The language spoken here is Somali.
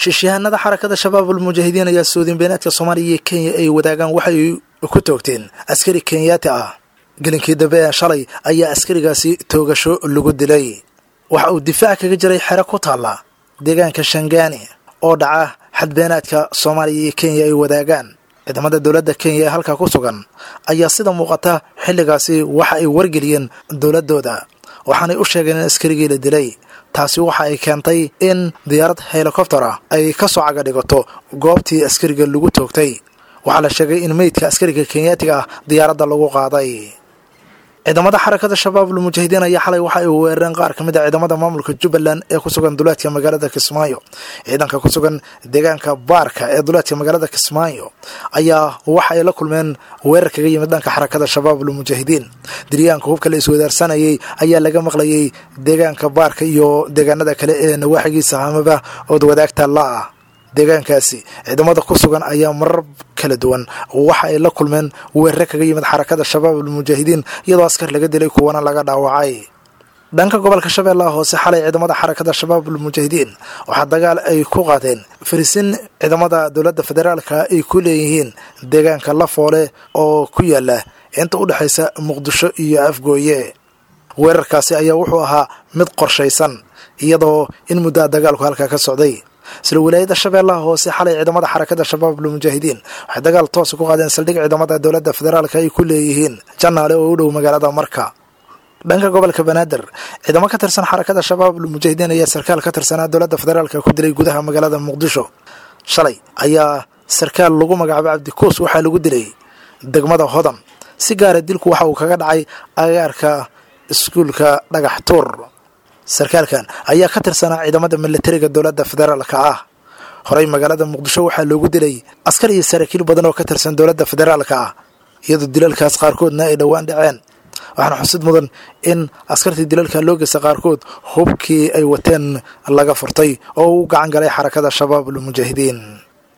shiishayahanada xarakada shabaabul mujaahidiin ayaa suudin beenaadka soomaaliya iyo kenya ay wadaagaan waxay ku toogteen askari kenyaati ah gelinkii dambe ee shalay ayaa askarigaasi toogasho lagu dilay waxa uu difaac kaga jiray xero ku taalla deegaanka shangaani oo dhaca xadbeenaadka soomaaliya iyo kenya ay wadaagaan ciidamada dowladda kenya ee halkaa ku sugan ayaa sida muuqata xilligaasi waxa ay wargeliyeen dowladdooda waxaanay u sheegeen in askarigii la dilay taasi waxa ay keentay in diyaarad helikobter ah ay ka soo caga dhigato goobtii askariga lagu toogtay waxaa la sheegay in meydka askariga kenyaatiga ah diyaaradda lagu qaaday ciidamada xarakada shabaabul mujaahidiin ayaa xalay waxa ay weerareen qaar ka mid a ciidamada maamulka jubbaland ee ku sugan duleedka magaalada kismaayo ciidanka ku sugan deegaanka baarka ee duleedka magaalada kismaayo ayaa waxa ay la kulmeen weerar kaga yimid dhanka xarakada shabaabul mujaahidiin diryaanka hubka la iswadaarsanayay ayaa laga maqlayay deegaanka baarka iyo deegaanada kale ee nawaaxigiisa hamaba ood wadaagta la ah deegaankaasi ciidamada ku sugan ayaa marar kala duwan waxa ay la kulmeen weerare kaga yimid xarakada shabaabul mujaahidiin iyadoo askar laga dilay kuwana laga dhaawacay dhanka gobolka shabeellaha hoose xalay ciidamada xarakada shabaabul mujaahidiin waxaa dagaal ay ku qaadeen farisin ciidamada dowladda federaalka ay ku leeyihiin deegaanka lafoole oo ku yaala inta u dhexaysa muqdisho iyo afgooye weerarkaasi ayaa wuxuu ahaa mid qorshaysan iyadoo in muddaa dagaalku halkaa ka socday isla wilaayada shabeellaha hoose xalay ciidamada xarakada shabaabul mujaahidiin waxay dagaal toosa ku qaadeen saldhig ciidamada dowladda federaalka ay ku leeyihiin janaale oo u dhow magaalada marka dhanka gobolka banaadir ciidamo ka tirsan xarakada shabaabul mujaahidiin ayaa sarkaal ka tirsanaa dowladda federaalka ku dilay gudaha magaalada muqdisho shalay ayaa sarkaal lagu magacaabay cabdikuus waxaa lagu dilay degmada hodan si gaara dilku waxa uu kaga dhacay agaarka iskuulka dhagax tuur sarkaalkan ayaa ka tirsanaa ciidamada militariga dowladda federaalka ah horey magaalada muqdisho waxaa loogu dilay askar iyo saraakiil badan oo ka tirsan dowladda federaalka ah iyadoo dilalkaas qaarkoodna ay dhowaan dhaceen waxaana xusid mudan in askartii dilalka loo geysta qaarkood hubkii ay wateen laga furtay oo u gacan galay xarakada shabaabul mujaahidiin